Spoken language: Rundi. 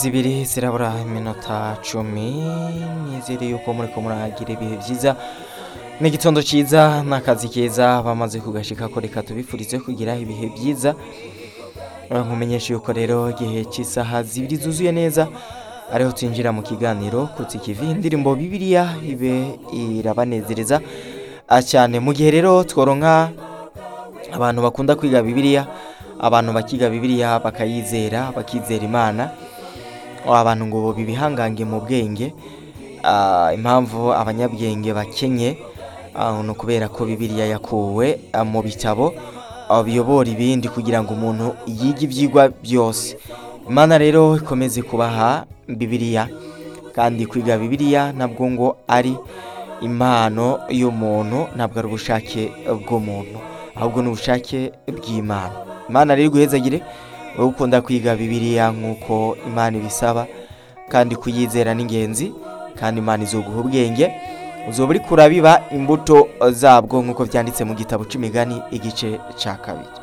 zibiri zirabura iminota cumi nizere yuko muriko muragira ibihe byiza n'igitondo cyiza n'akazi keza bamaze kugashika ko reka tubifurize kugira ibihe byiza nkumenyesha yuko rero igihe cy'isaha zibiri zuzuye neza ariho twinjira mu kiganiro kutsi kivi indirimbo bibiliya ibe irabanezereza ah, cyane mu gihe rero tworonka abantu bakunda kwiga bibiliya abantu bakiga bibiliya bakayizera bakizera imana abantu ngo bibihangange mu bwenge Ah, impamvu abanyabwenge bakenye ah, ni ukubera ko bibiliya yakuwe ah, mu bitabo ah, biyobora ibindi kugira ngo umuntu yige ibyigwa byose imana rero ikomeze kubaha bibiliya kandi kwiga bibiliya ntabwo ngo ari impano y'umuntu ntabwo ari ubushake bw'umuntu ahubwo ni ubushake bw'imana imana rero iguhezagire wowe ukunda kwiga bibiliya nk'uko imana ibisaba kandi kuyizera ni ingenzi kandi imana izoguha ubwenge uzoba uri kurabiba imbuto zabwo nk'uko byanditse mu gitabo c'imigani igice ca kabiri